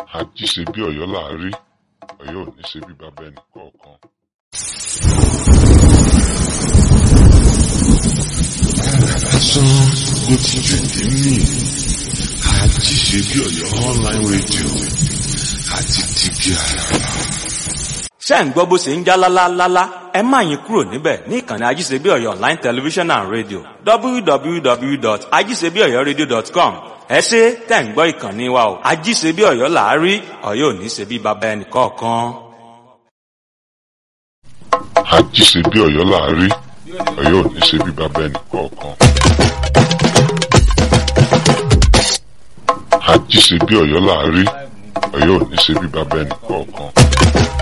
àjí ṣe bí ọ̀yọ́ là á rí ọ̀yọ́ ò ní ṣe bí bàbá ẹnì kọ̀ọ̀kan. lásán ló ti jù ní mí àjí ṣe bí ọ̀yọ́ online radio àti tìbí àràbà. ṣé ẹ̀ ń gbọ́ bó ṣe ń já lálálálá ẹ má yín kúrò níbẹ̀ ní ìkànnì ajíṣebí ọ̀yọ́ online television and radio www.ajíṣebíọ̀yọ́radio.com ẹ ṣe tẹ̀ ń gbọ́ ìkànnì wa o ajíṣebí ọ̀yọ́ là á rí ọ̀yọ́ ò ní ṣe bí baba ẹnì kọ̀ọ̀kan. àjí ṣe bí ọ̀yọ́ là á rí ọ̀yọ́ ò ní ṣe bí bàbá ẹnì kọ̀ọ̀kan. àjí ṣe bí ọ̀yọ́ là á rí ọ̀yọ́ ò ní ṣe bí bàbá ẹnì kọ̀ọ̀kan.